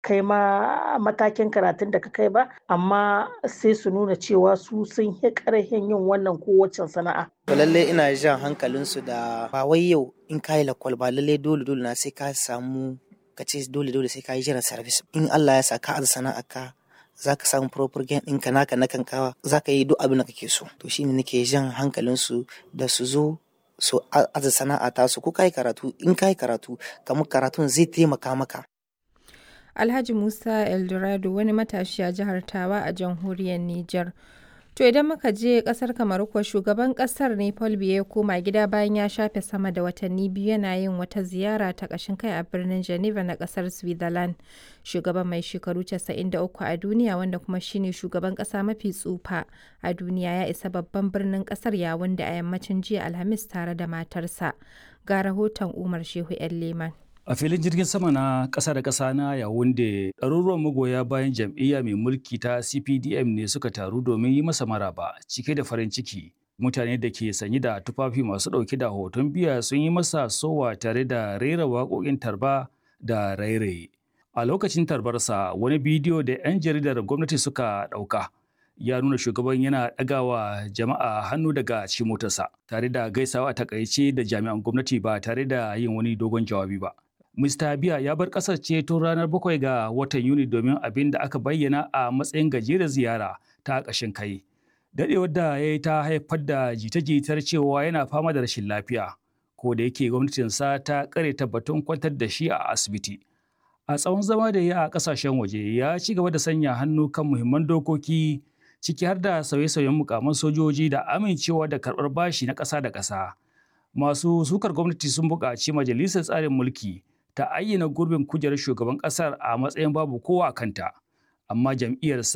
kai ma matakin karatun da ka kai ba amma sai su nuna cewa su sun yi ƙarfin yin wannan kowacce sana'a. To lallai ina jan hankalinsu da ba wai yau in ka yi lakwal ba lallai dole dole na sai ka samu ka ce dole dole sai ka yi jiran service in Allah ya sa ka aza sana'a ka za ka samu proper gain ɗinka naka na kankawa za ka yi duk abin da kake so to shine nake jan hankalinsu da su zo su aza sana'a ta su ko ka yi karatu in ka yi karatu kamar karatun zai taimaka maka Alhaji Musa Eldorado wani matashi a jihar Tawa a jamhuriyar Nijar. To idan muka je kasar Kamaru kuwa shugaban kasar ne Paul Biya ya koma gida bayan ya shafe sama da watanni biyu yana yin wata ziyara ta ƙashin kai a birnin Geneva na kasar Switzerland. Shugaban mai shekaru 93 a duniya wanda kuma shine shugaban ƙasa mafi tsufa a duniya ya isa babban birnin ƙasar yawun da a yammacin jiya Alhamis tare da matarsa. Ga rahoton Umar Shehu 'yan Leman. A filin jirgin sama na ƙasa da ƙasa na Yawunde, ɗaruruwan magoya bayan jam'iyya mai mulki ta CPDM ne suka taru domin yi masa maraba cike da farin ciki. Mutane da ke sanye da tufafi masu ɗauke da hoton biya sun yi masa sowa tare da rera waƙoƙin tarba da rairaye. A lokacin tarbarsa, wani bidiyo da 'yan jaridar gwamnati suka ɗauka. ya nuna shugaban yana ɗagawa jama'a hannu daga cikin motarsa tare da gaisawa a takaice da jami'an gwamnati ba tare da yin wani dogon jawabi ba. Mr. Biya ya bar ƙasar ce tun ranar bakwai ga watan Yuni domin abin da aka bayyana a matsayin gajeren ziyara ta ƙashin kai. Daɗewar da ya yi ta haifar da jita-jitar cewa yana fama da rashin lafiya, ko da yake gwamnatinsa ta ƙare tabbatun kwantar da shi a asibiti. A tsawon zama da ya a ƙasashen waje ya ci gaba da sanya hannu kan muhimman dokoki ciki har da sauye-sauyen mukaman sojoji da amincewa da karɓar bashi na ƙasa da ƙasa. Masu sukar gwamnati sun buƙaci majalisar tsarin mulki ta ayyana gurbin kujerar shugaban ƙasar a matsayin babu kowa a kanta, amma jam'iyyarsa